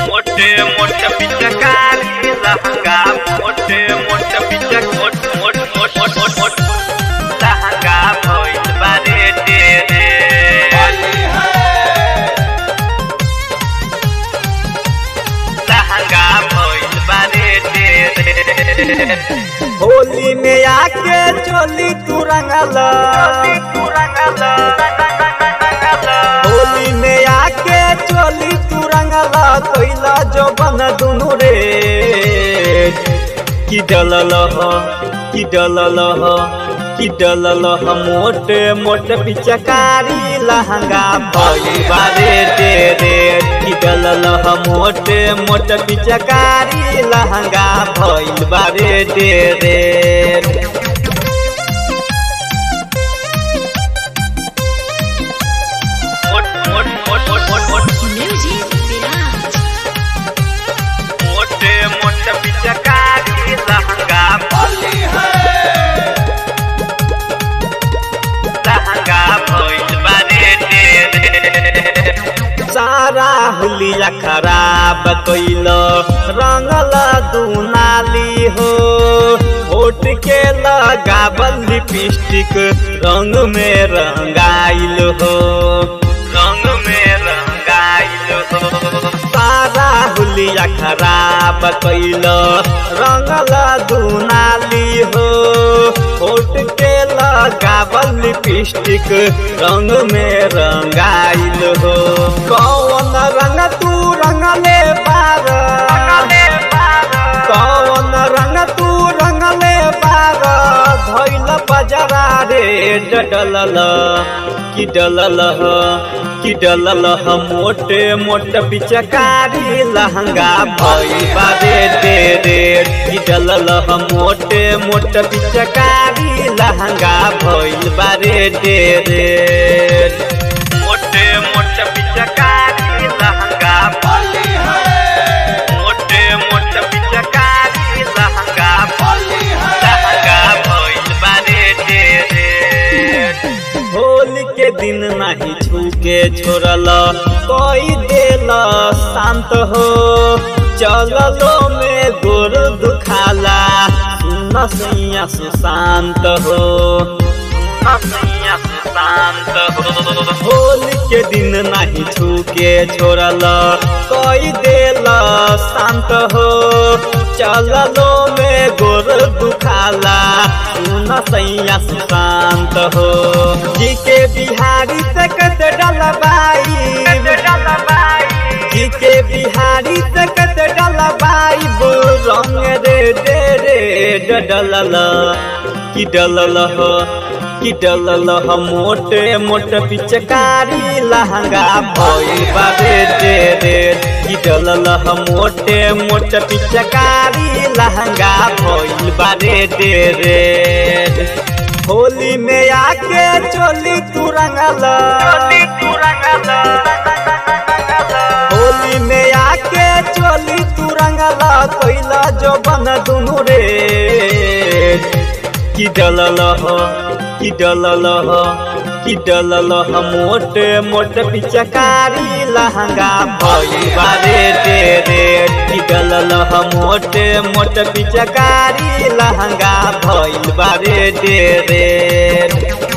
मोठे मोठ्या पिचकारी लहंगा मोठे मोठ्या पिचक मोठ मोठ मोठ मोठ मोठ मोठ लहंगा भइल बारे तेरे लहंगा भइल बारे तेरे होली में आके चोली तू रंगला तू रंगला होली में आके चोली तू रंगला कोइला जो बन दुनु रे कि डलल ह कि डलल ह कि डलल ह मोटे मोटे पिचकारी लहंगा भई बारे दे रे कि डलल ह मोटे मोटे पिचकारी लहंगा भइल बारे दे रे मोठ मोठ मोठ मोठ मोठ मोठ Music Village. मोठे मोठे पिचकारी लहंगा लहंगा भइल बारे तेरे सारा हुलिया खराब कैल रंगल दुनाली हो होट के लगावल लिपस्टिक रंग में रंगाइल हो रंग में रंगाइल हो सारा हुलिया खराब कैल रंगल दुनाली हो होट के लगावल लिपस्टिक रंग में रंगाइल हो कौन रंग तू रंगले बार कौन रंग तू रंगले बार धैल बजरा रे डलल कि डलल ह कि डलल ह मोटे मोटे पिचकारी लहंगा भई बारे दे रे कि डलल ह मोटे मोटे पिचकारी लहंगा भइल बारे दे रे मोठे मोठे पिचकारी लहंगा मोठे मोठे पिचकारी लहंगा लहंगा भइल बारे तेरे होली के दिन नहीं छूके छोड़ल कोई देल शांत हो चललो में गोर दुखाला सुन सैया सुशांत हो हसिया शांत हो होली के दिन नहीं छूके छोड़ल कोई देल शांत हो चललो में गोर दुखाला सुन सैया सुशांत हो जी के बिहारी तकत डलबाई जी के बिहारी तकत डलबाई बो रंग रे दे रे डलल कि डलल हो कि डलल ह मोटे मोटे पिचकारी लहंगा भइल बाबे दे रे कि डलल ह मोटे मोटे पिचकारी लहंगा भइल बारे दे रे होली में आके चोली तू रंगल तू रंगला होली में आके चोली तू रंगल कोइला जो बन दुनु रे कि डलल ह कि डलल ह कि डलल ह मोटे मोटे पिचकारी लहंगा भई बारे दे रे कि डलल ह मोटे मोटे पिचकारी लहंगा भइल बारे दे रे